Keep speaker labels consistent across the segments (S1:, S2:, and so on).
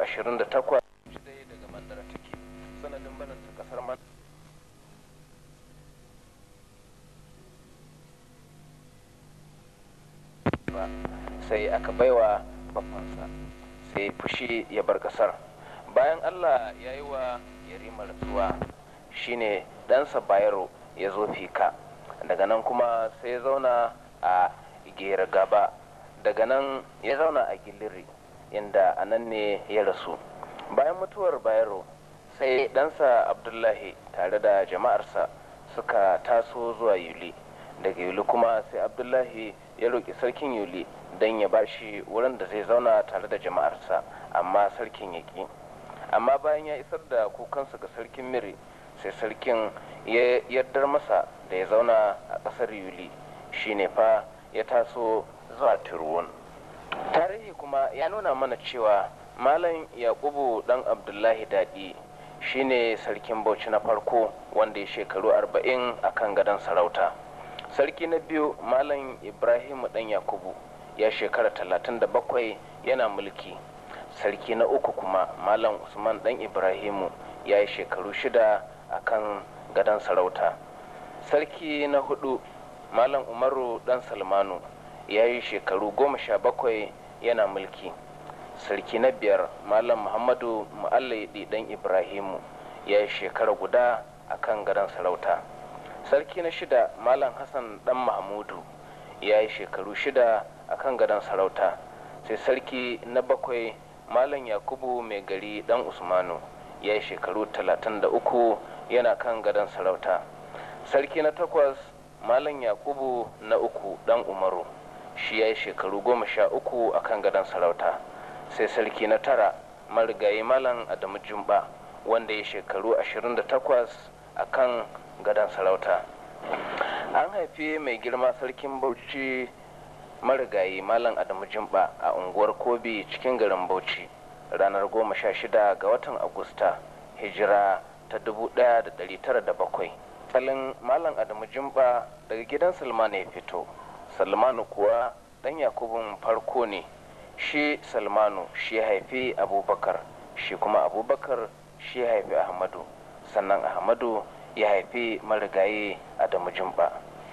S1: 28 daga mandara take sanadin barin ta kasar man sai aka baiwa babbansa sai fushi ya bar kasar bayan allah ya yi wa yarima rasuwa shine ɗansa bayero ya zo fika daga nan kuma sai ya zauna a gera gaba daga nan ya zauna a giliri inda a nan ne ya rasu bayan mutuwar bayero sai ɗansa abdullahi tare da jama'arsa suka taso zuwa yuli daga yuli kuma sai abdullahi ya roƙi sarkin yuli don ya ba shi wurin da zai zauna tare da jama'arsa amma sarkin ya ƙi amma bayan ya isar da kukansa ga sarkin miri sai sarkin ya yardar masa da ya zauna a ƙasar yuli shine fa ya taso zuwa turwon tarihi kuma ya nuna mana cewa malam yakubu dan abdullahi daɗi shine sarkin bauchi na farko wanda ya shekaru arba'in a kan gadon sarauta sarki na biyu malam ibrahimu dan yakubu ya shekara talatin da bakwai yana mulki sarki na uku kuma malam usman dan ibrahimu ya yi shekaru shida a kan gadon sarauta sarki na hudu malam umaru dan salmanu ya yi shekaru goma sha bakwai yana mulki sarki na biyar malam muhammadu mu'allaidi dan ibrahimu ya yi shekara guda a kan gadon sarauta sarki na shida malam hassan dan mahmudu ya yi shekaru shida a kan gadon sarauta sai sarki na bakwai malam yakubu mai gari dan usmanu ya yi shekaru talatin da uku yana kan gadon sarauta sarki na takwas malam yakubu na uku dan umaru shi ya yi shekaru goma sha uku a kan gadon sarauta sai sarki na tara marigayi malam adamu jumba wanda ya shekaru 28 a kan gadon sarauta an haifi mai girma sarkin bauchi marigayi malam adamu jumba a unguwar kobi cikin garin bauchi ranar goma sha shida ga watan agusta hijira ta 1907 salin malam adamu jumba daga gidan salmanu ya fito salmanu kuwa dan yakubun farko ne shi salmanu shi ya haifi abubakar shi kuma abubakar shi ya haifi ahmadu sannan ahmadu ya haifi marigayi adamu jumba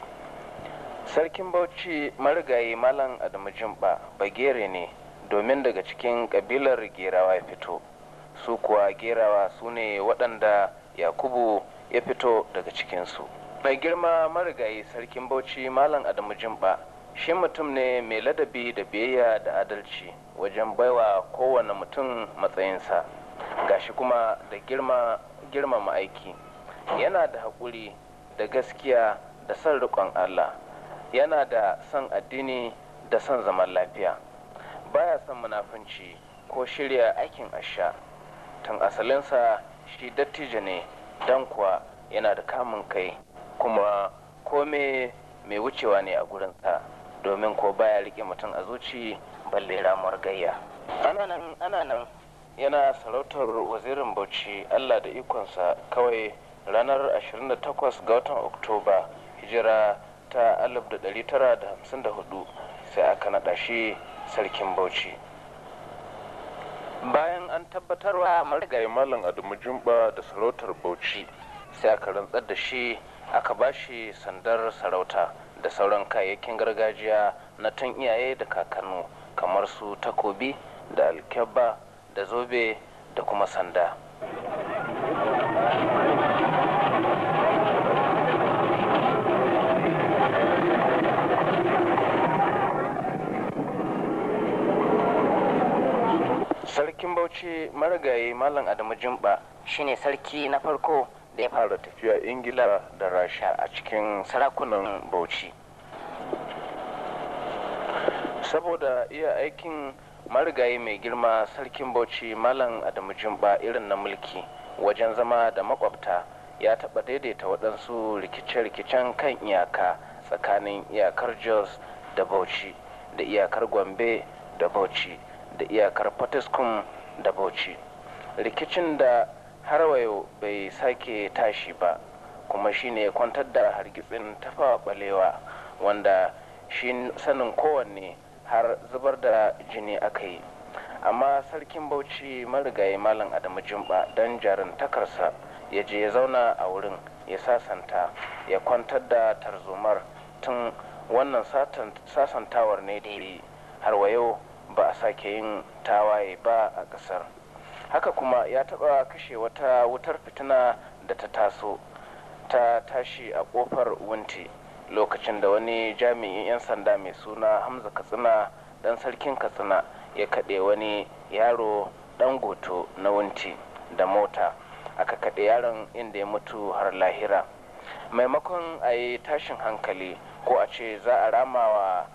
S1: sarkin bauchi marigayi malam adamu jumba bagere ne domin daga cikin kabilar gerawa ya fito su kuwa gerawa su ne waɗanda yakubu ya fito daga cikinsu mai girma marigayi sarkin bauchi malam adamu jumba shi mutum ne mai ladabi da biyayya da adalci wajen baiwa kowane mutum matsayinsa gashi kuma da girma girmama aiki yana da haƙuri da gaskiya da son riƙon allah yana da son addini da son zaman lafiya baya son munafunci ko shirya aikin asha tun asalinsa shi dattijo ne don kuwa yana da kamun kai kuma kome mai wucewa ne a gurinsa domin ko baya rike mutum a zuci balle ramuwar gayya ana nan yana sarautar wazirin bauchi allah da ikonsa kawai ranar 28 ga watan oktoba hijira ta 1954 sai aka naɗa shi sarkin bauchi bayan an tabbatarwa marigayi malam adamu jumba da sarautar bauchi sai aka rantsar da shi aka ba shi sandar sarauta da sauran kayayyakin gargajiya na tun iyaye da kakannu kamar su takobi da alkyabba da zobe da kuma sanda sarkin bauchi marigayi malam adamu jumba shine sarki na farko da ya fara tafiya ingila da rasha a cikin sarakunan bauchi saboda iya aikin marigayi mai girma sarkin bauchi malam adamu jumba irin na mulki wajen zama da makwabta ya taɓa daidaita waɗansu rikice-rikicen kan iyaka tsakanin iyakar jos da bauchi da iyakar gombe da bauchi da iyakar fatiskum da bauchi rikicin da har wayo bai sake tashi ba kuma shine kwantar da hargitsin tafawa balewa wanda shi sanin kowanne har zubar da jini aka yi amma sarkin bauchi marigayi malam adamu jumba don jarin takarsa ya je ya zauna a wurin ya sasanta ya kwantar da tarzomar tun wannan sasantawar ne daidai har wa yau ba a sake yin tawaye ba a ƙasar haka kuma ya taɓa kashe wata wutar fitina da ta taso ta tashi a ƙofar wunti lokacin da wani jami'in 'yan sanda mai suna hamza katsina dan sarkin katsina ya kaɗe wani yaro ɗan goto na wunti da mota aka kaɗe yaron inda ya mutu har lahira maimakon a yi tashin hankali ko a ce za a rama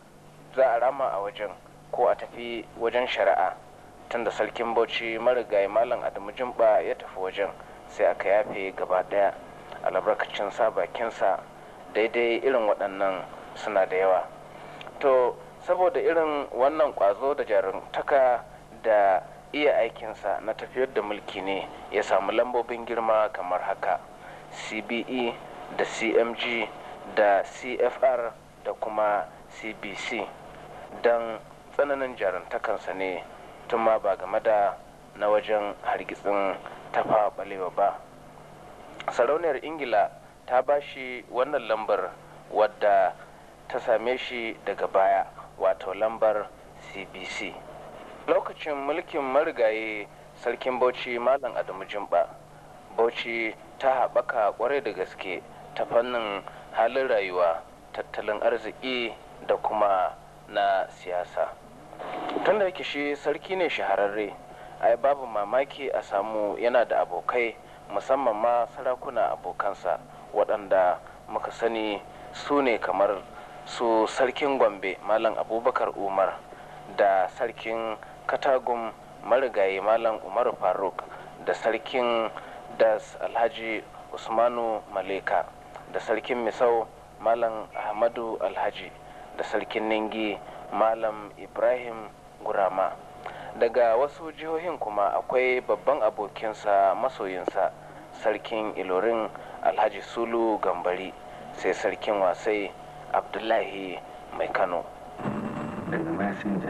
S1: a wajen ko a tafi wajen shari'a tunda sarkin bauchi marigayi malam adamu jumba ya tafi wajen sai aka yafe gaba ɗaya albarkacin sa bakinsa daidai irin waɗannan suna da yawa to saboda irin wannan ƙwazo da jarumtaka da iya aikinsa na tafiyar da mulki ne ya samu lambobin girma kamar haka cbe da cmg da cfr da kuma cbc don tsananin jarumtakansa ne tun ma ba game da na wajen hargitsin tafa balewa ba sarauniyar ingila ta ba shi wannan lambar wadda ta same shi daga baya wato lambar cbc lokacin mulkin marigayi sarkin bauchi malam adamu jimba bauchi ta haɓaka kwarai da gaske ta fannin halin rayuwa tattalin arziki da kuma na siyasa tun da yake shi sarki ne shahararre ai babu mamaki a samu yana da abokai musamman ma sarakuna abokansa waɗanda muka sani su ne kamar su sarkin gombe malam abubakar umar da sarkin katagum marigayi malam umar faruk da sarkin das alhaji usmanu maleka da sarkin misau malam ahmadu alhaji da sarkin ningi malam ibrahim gurama daga wasu jihohin kuma akwai babban abokinsa masoyinsa sarkin ilorin alhaji sulu gambari sai sarkin wasai abdullahi mai kano
S2: daga masinja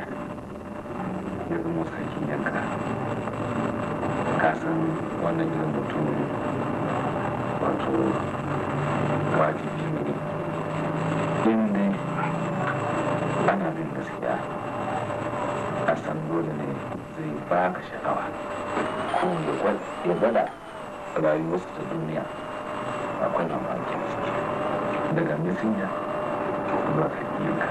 S2: ya zama sarkin yanka kasan wannan irin mutum wato wajibi ne inda ana bin gaskiya a san dole ne zai baka sha'awa ko ya gwada rayuwarsa ta duniya akwai mamakin ciki daga mesinja zuwa yanka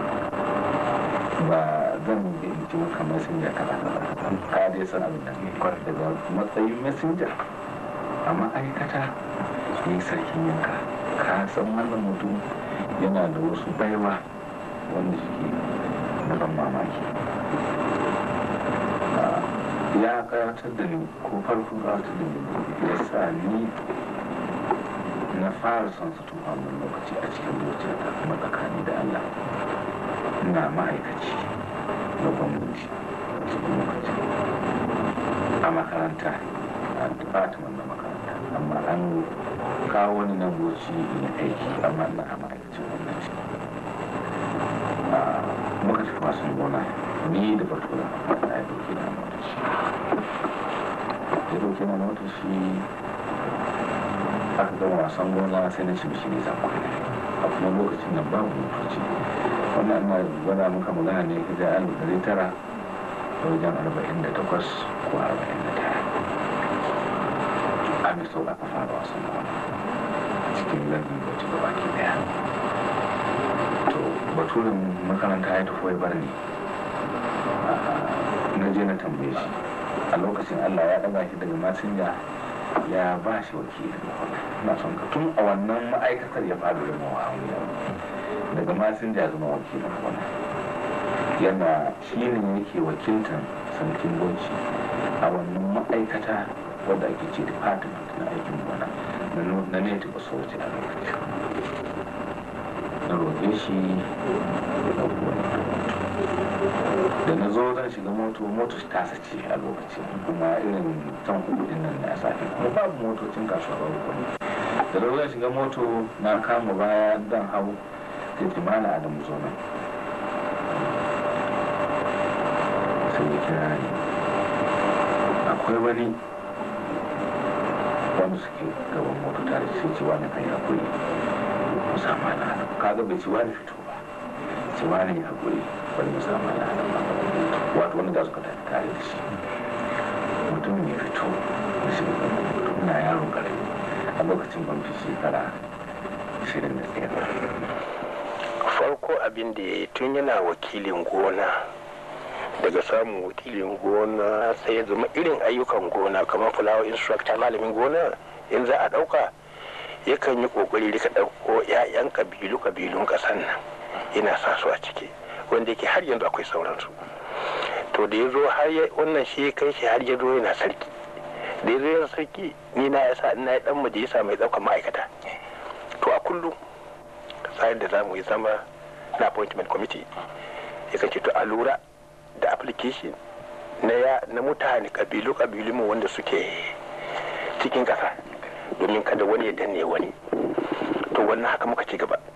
S2: ba zan yi ce maka messenger kaza kaza ka dai san abin da ke kwar daga matsayin messenger a ma'aikata ne sarkin yanka ka san wannan mutum yana da wasu baiwa wanda shi na ban mamaki ya karatar da ni ko farko karatar da ni ya sa ni na fara son su tun wannan lokaci a cikin zuciyata kuma tsakani da Allah ina ma'aikaci na gwamnati cikin lokaci a makaranta a department na makaranta amma an kawo wani nan goci in aiki amma na a ma'aikacin gwamnati muka tafi wasan gona ni da batura wanda ya dauke na mota shi ya dauke na mota shi aka gama wasan gona sai na ci bishi ne zan kwana a kuma lokacin nan babu motoci wannan na gwada muka magana ne hijira alif ɗari tara da wajen arba'in da takwas ko arba'in da tara a mai sau aka fara wasan gona a cikin lardin bauchi gaba ke daya to baturin makaranta ya tafi bar ni na je na tambaye shi a lokacin allah ya ɗaga shi daga masinja ya ba shi wakilin na son ka tun a wannan ma'aikatar ya fara da mawa daga masinja zama wakilin wani yana shi ne yake wakiltar sarkin bauchi a wannan ma'aikata wadda ake ce department na aikin gona na native authority a lokacin na roƙe shi ya ɗauko wani da na zo zan shiga moto moto ta sace a lokacin kuma irin tan kudu din nan na safe kuma babu motocin kasuwa babu kuma da na zan shiga moto na kama baya dan hau sai ce mana adamu zo nan sai ya kira ni akwai wani wanda suke gaban moto tare sai ce wani kai hakuri musamman na kaga bai ci wani fito ba ci wani hakuri wani musamman na wato wani da suka tafi tare da shi mutumin ya fito da shi mutum na yaro karami a lokacin ban fi shekara shirin da tsaye
S3: farko abin da ya yi tun yana wakilin gona daga samun wakilin gona sai ya zama irin ayyukan gona kamar fulawa instructor malamin gona in za a ɗauka yakan yi ƙoƙari rika ɗauko 'ya'yan kabilu kabilun ƙasan nan yana sa su a ciki wanda yake har yanzu akwai sauransu to da ya zo har wannan shi kai shi har ya zo yana sarki da ya zo yana sarki ni na yasa ina ya dan majalisa mai ɗaukar ma'aikata to a kullum tsarin da za mu yi zama na appointment committee ya ce to a lura da application na ya na mutane kabilu kabilu mu wanda suke cikin kasa domin kada wani ya danne wani to wannan haka muka ci gaba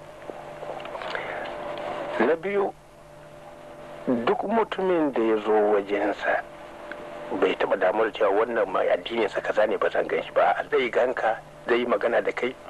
S3: na biyu duk mutumin da ya zo wajensa bai taba damar cewa wannan mai addininsa kaza ne ba zan gan shi ba zai ganka zai magana da kai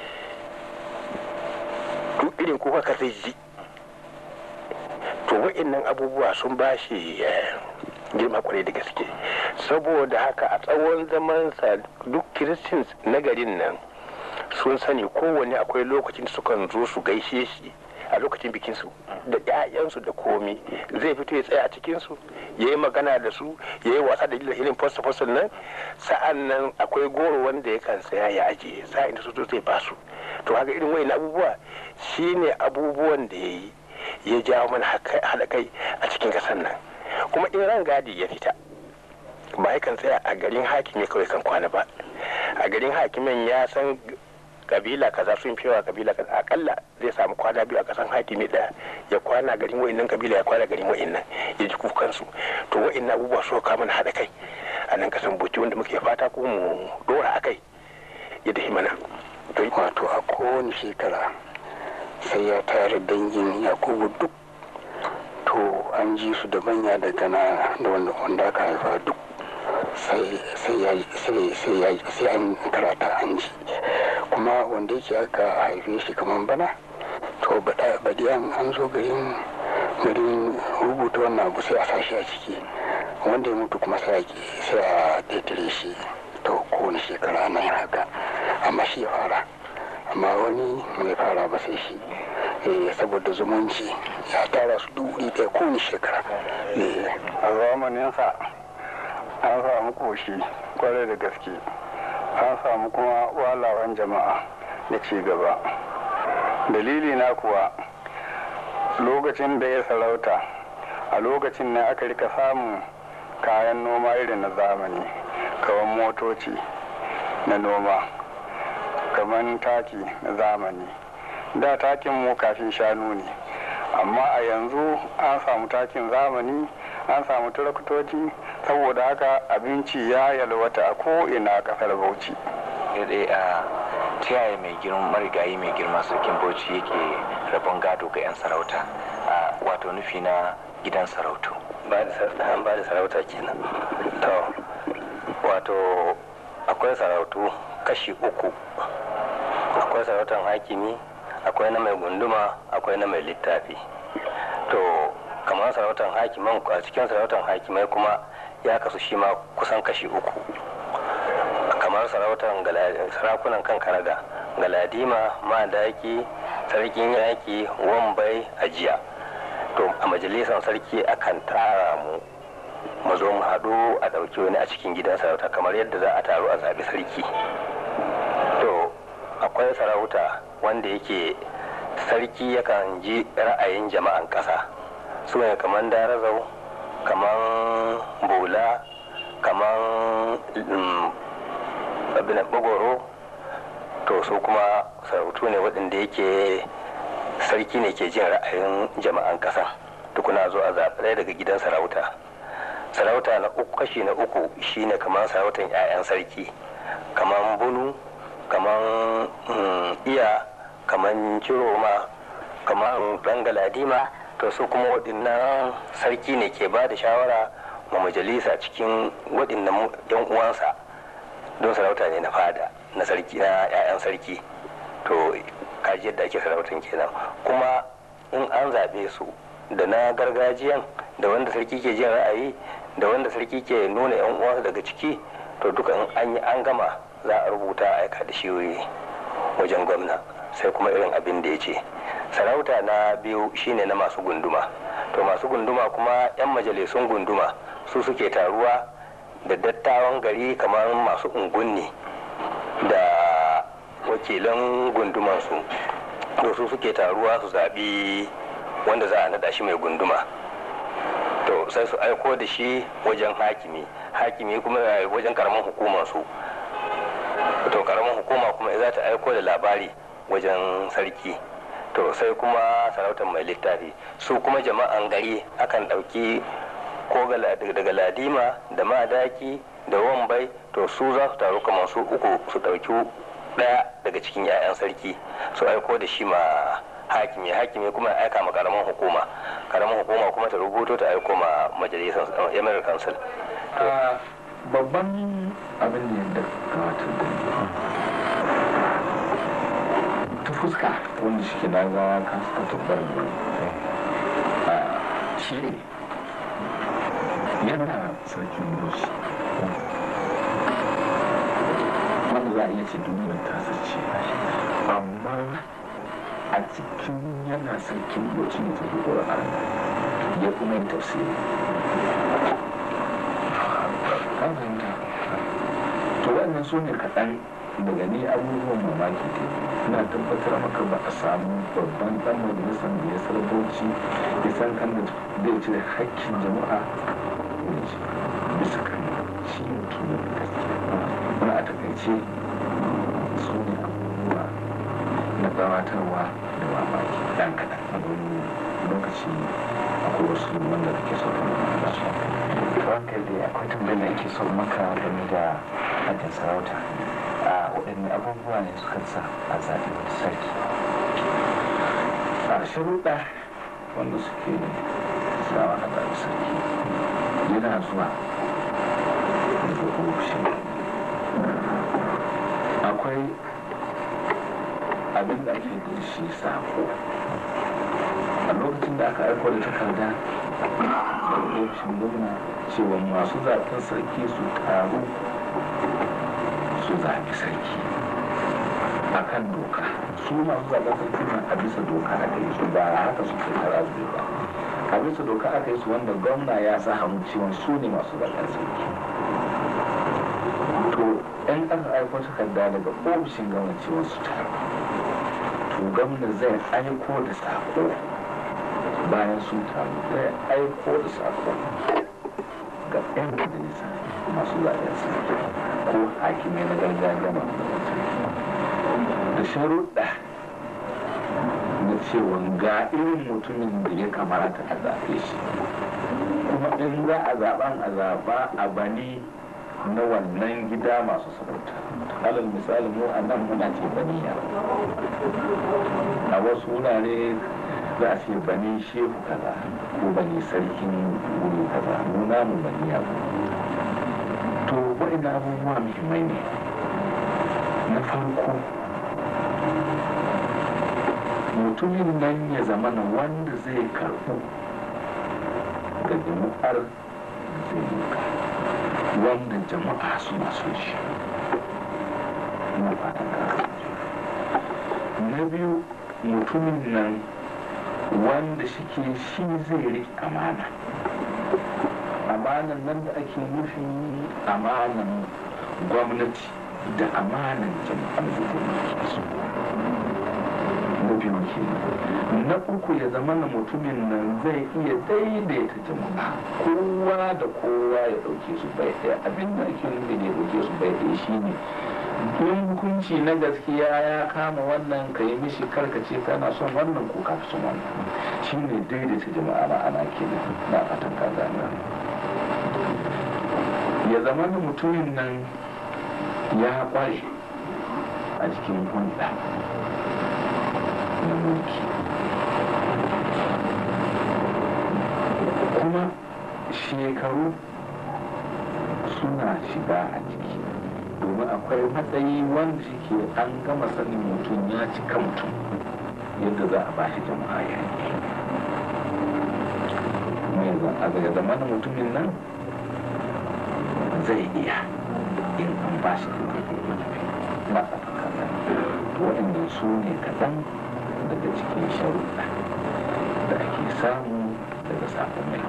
S3: duk irin kuka ka zai ji to wa'annan abubuwa sun ba shi girma kwarai da gaske saboda haka a tsawon zamansa duk kiristins na garin nan sun sani kowane akwai lokacin sukan zo su gaishe shi a lokacin bikinsu da 'ya'yansu da komi zai fito ya tsaya a cikinsu ya yi magana da su ya yi wasa da irin fasta nan sa'an nan akwai goro wanda ya kan saya ya ajiye sa'in da su zai ba su to haka irin wayan abubuwa shine abubuwan da ya yi ya jawo mana haɗa kai a cikin ƙasar nan kuma in ran gadi ya fita ba ya kan tsaya a garin hakimi kawai kan kwana ba a garin hakimin ya san kabila kaza sun fi yawa kabila kaza akalla zai samu kwana biyu a kasan hakimi ɗaya ya kwana garin wa'innan kabila ya kwana garin wa'innan ya ji kukansu to wa'innan abubuwa so ka mana haɗa kai a nan kasan buci wanda muke fata ko mu dora a kai ya dahi mana
S4: wato a kowane shekara sai ya tare dangin yakubu duk to an ji su da manya da gana da wanda aka haifa duk sai an karata an ji kuma wanda yake aka haife shi kamar bana to baɗi an zo garin garin rubuta wannan abu sai a sashi a ciki wanda ya mutu kuma sai a ƙetare shi to kowane shekara ana yin haka amma shi ya fara amma wani mai fara ba sai shi saboda zumunci ya tara su duk wuri ɗaya kowane shekara
S5: a zamaninsa an samu koshi kwarai da gaske an samu kuma walawan jama'a da ci gaba dalili na kuwa lokacin da ya sarauta a lokacin ne aka rika samun kayan noma irin na zamani kawan motoci na noma kamar taki na zamani da takin mu kafin shanu ne amma a yanzu an samu takin zamani an samu turaktoci saboda haka abinci ya yalwata a ko'ina a kasar bauchi
S6: a ta yaya mai girma marigayi mai girma sarkin bauchi yake rabon gado ga 'yan sarauta wato nufi na gidan sarautu
S3: ba da sarauta kenan to wato akwai sarautu kashi uku akwai sarautar hakimi akwai na mai gunduma akwai na mai littafi to kamar sarautar hakiman a cikin sarautar hakimai kuma ya kasu shi ma kusan kashi uku kamar sarautar sarakunan kan karaga galadima madaki sarkin yaki wambai ajiya to a majalisar sarki akan tara mu mu zo mu haɗu a ɗauki wani a cikin gidan sarauta kamar yadda za a taru a zaɓi sarki to akwai sarauta wanda yake sarki yakan ji ra'ayin jama'an ƙasa su ne kamar darazau kamar bola kamar abinan bagoro to su kuma sarautu ne waɗanda yake sarki ne ke jin ra'ayin jama'an ƙasa tukuna zo a zaɓi daga gidan sarauta sarauta na uku kashi na uku shine kamar sarautan 'ya'yan sarki kamar bunu kamar iya kamar ciroma kamar ɗan galadima to su kuma waɗannan sarki ne ke ba da shawara ma majalisa cikin waɗannan yan uwansa don sarauta ne na fada na sarki na 'ya'yan sarki to kaji yadda ake sarautan kenan kuma in an zaɓe su da na gargajiyan da wanda sarki ke jin ra'ayi da wanda sarki ke nuna 'yan uwansa daga ciki to duka in an yi an gama za a rubuta a aika da shi wajen gwamna sai kuma irin abin da ya ce sarauta na biyu shine na masu gunduma to masu gunduma kuma 'yan majalisun gunduma su suke taruwa da dattawan gari kamar masu ungunni da wakilan gundumansu to su suke taruwa su zaɓi wanda za a naɗa shi mai gunduma to sai su aiko da shi wajen hakimi hakimi kuma wajen karamin hukumarsu to karamin hukuma kuma za ta aiko da labari wajen sarki to sai kuma sarautar mai littafi su kuma jama'an gari akan ɗauki ko daga ladima da madaki da wambai to su za su taru kamar su uku su ɗauki ɗaya daga cikin 'ya'yan sarki su aiko da shi ma hakimi hakimi kuma ya aika ma karamin hukuma karamin hukuma kuma ta rubuto ta aiko ma majalisar emirate council
S2: babban abin da ya kamata ta fuska wanda shi na ga kan suka tabbar da shi ne yana sarkin doshi wanda za a iya ce duniyar tasa ce amma a cikin yana sarkin doshi ne ta ƙura'an ya kuma yin tafsiri kan fahimta to wannan su ne kaɗan daga ni abubuwan mamaki ne ina tabbatar maka ba a samu babban dan majalisar da ya sarboci ya san kan da zai cire hakkin jama'a bisa kan shi mutumin gaskiya wani a takaice su ne abubuwa na gabatarwa da mamaki dan kaɗan a wani lokaci akwai wasu wanda kake so ka nuna su
S7: ranka da akwai tambayar da ake so maka game da hajjin sarauta a waɗanne abubuwa ne suka sa a zaɓi wani sarki
S2: a sharuɗa wanda suke sawa a zaɓi sarki yana zuwa daga ofishin akwai abin da ake da shi sako a lokacin da aka aiko da takarda da ofishin gwamna cewa masu zaɓen sarki su taru su zaɓi sarki a kan doka su masu zaɓen sarki na a bisa doka aka yi su ba haka su ke tara su ba a bisa doka aka yi su wanda gwamna ya sa hannu cewa su ne masu zaɓen sarki to yan aka aiko takarda daga ofishin gwamna cewa su taru to gwamna zai aiko da sako bayan sun taru zai aiko da sako ga 'yan majalisa masu zaɓen sarki ko hakimai na gargajiya masu zaɓen sarki da sharuɗa na cewa ga irin mutumin da ya kamata a zaɓe shi kuma in za a zaɓan a zaɓa a bani na wannan gida masu sarauta alal misali mu a nan muna ce baniya a wasu wurare za a ce bani shehu kaza ko bani sarkin wuri kaza mu namu baniya to wa'in abubuwa muhimmai ne na farko mutumin nan ya zama na wanda zai karɓu ga jama'ar zai yi wanda jama'a suna so shi na fatan na biyu mutumin nan wanda shike shi zai riƙe amana amanan nan da ake nufin amanan gwamnati da amanan jama'ar da zai su na biyu ke na uku ya zama na mutumin nan zai iya daidaita jama'a kowa da kowa ya ɗauke su bai ɗaya abin da ake nufi da ya ɗauke su bai ɗaya shine in hukunci na gaskiya ya kama wannan ka yi mishi karkace kana son wannan ko ka fi son wannan shine daidaita jama'a ma'ana kenan na fatan ka gane ya zama da mutumin nan ya kware a cikin hulɗa na mulki kuma shekaru suna shiga a ciki domin akwai matsayi wanda shi an gama sanin mutum ya cika mutum yadda za a bashi jama'a ya yi mai a daga zamanin mutumin nan zai iya in an bashi da na tsakanin waɗannan su ne kaɗan daga cikin sharuɗa da ake samu daga sakon mai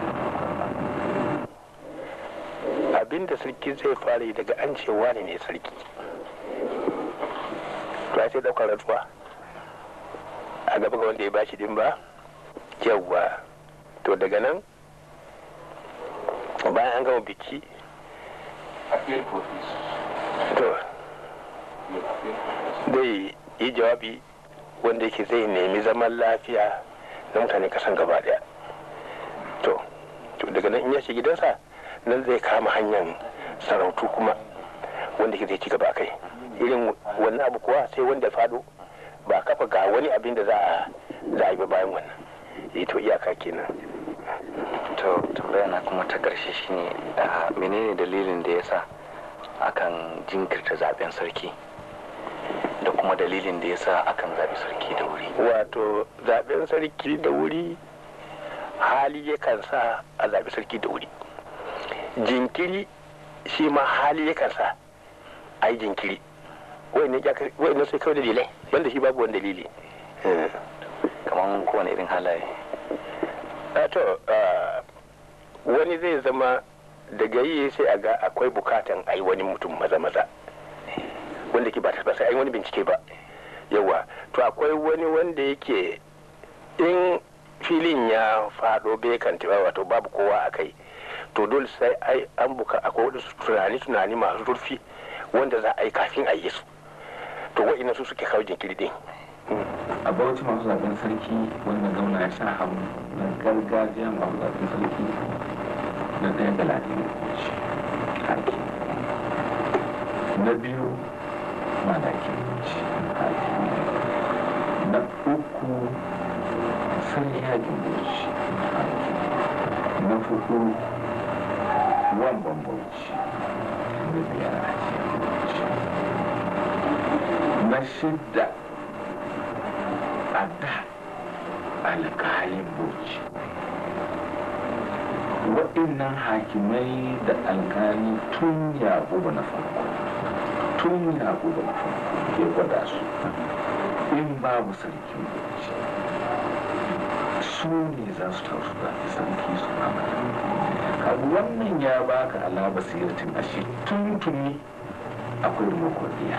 S3: abin da sarki zai fara yi daga an cewa ne ne sarki to sai daukar rantsuwa a gaba ga wanda ya bashi din ba yawwa to daga nan bayan an gama biki to zai yi jawabi wanda yake zai nemi zaman lafiya na mutane kasan gaba daya to daga nan in ya shi gidansa nan zai kama hanyar sarautu kuma wanda ke zai ci gaba kai irin wannan abu kuwa sai wanda fado ba kafa ga wani abin da za a za a yi bayan wannan yi to iyaka kenan
S6: to tambaya na kuma ta karshe shine menene dalilin da yasa akan jinkirta zaben sarki da kuma dalilin da yasa akan zabi sarki da wuri
S3: wato zaben sarki da wuri hali yakan sa a zabi sarki da wuri jinkiri shi ma hali yakan sa a yi jinkiri wai ne sai kawai dalilai wanda shi babu wani dalili
S6: kamar kowane irin halaye
S3: to wani zai zama daga yi sai a ga akwai bukatan a yi wani mutum maza-maza wanda ke ba ta sai a yi wani bincike ba yawa to akwai wani wanda yake in filin ya faɗo bai kan wato babu kowa a kai to dole sai ai an buka akwai wadansu tunani tunani masu zurfi wanda za a yi kafin a yi su to wa'ina su suke kawo jinkiri din
S2: a bauchi masu zaben sarki wanda zauna ya sha hannu na gargajiya masu zaben sarki na ɗaya da ladin haki na biyu malakin haki na uku sarki hakin bauchi haki na hudu wan bambanci na biyar a na shidda a da alkalin bauchi waɗannan hakimai da alkali tun yaƙubu na farko tun yaƙubu na farko ya gwada su in babu sarkin bauchi su ne za su taru zafi sarki su mamata abu wannan ya baka ala basiratin ashe tuntuni akwai demokradiyya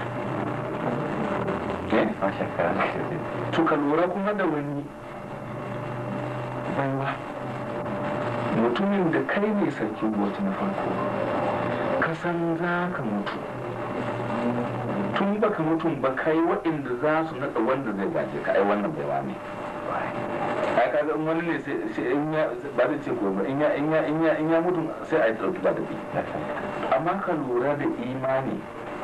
S2: to ka lura kuma da wani baiwa mutumin da kai ne sarkin bauchi na farko ka san za ka mutu tun baka mutum ba kai waɗanda za su naɗa wanda zai gaje ka ai wannan baiwa ne ai ka ga wani ne sai in ya ba zai ce ko ba in ya in ya in ya in ya mutu sai a yi dauki ba da bi amma ka lura da imani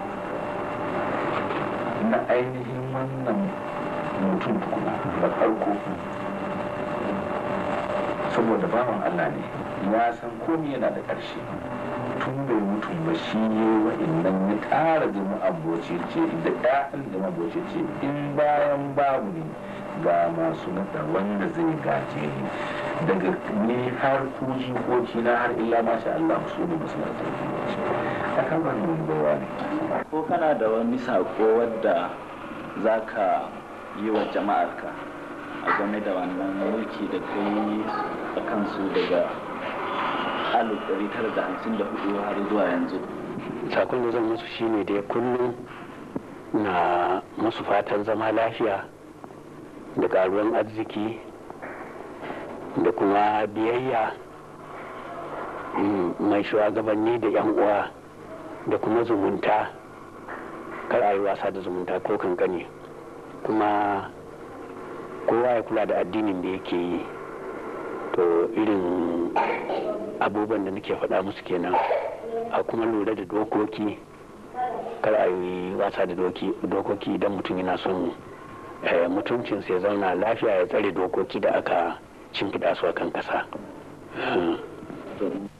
S2: na ainihin wannan mutum tukuna da farko saboda bawan Allah ne ya san komai yana da ƙarshe tun bai mutum ba shi yi wa'innan ya ƙara jama'a boce ce da ɗayan jama'a boce ce in bayan babu ne ga masu nada wanda zai gaje ni daga ni har ku jikoki na har illa masha Allah su ne masu nada a kan wannan baiwa ne
S8: ko kana da wani sako wadda za ka yi wa jama'arka a game da wannan mulki da ka yi a kansu daga 1954 har zuwa yanzu
S9: sakon da zan musu shine da kullum na musu fatan zama lafiya da karuwan arziki da kuma biyayya mai shugabanni da 'yan uwa da kuma zumunta kar a yi wasa da zumunta ko kankani kuma kowa ya kula da addinin da yake yi to irin abubuwan da nake faɗa musu kenan a kuma lura da dokoki kar a yi wasa da dokoki idan mutum yana son mutuncinsa ya zauna lafiya ya tsare dokoki da aka shimfiɗa su a kan ƙasa.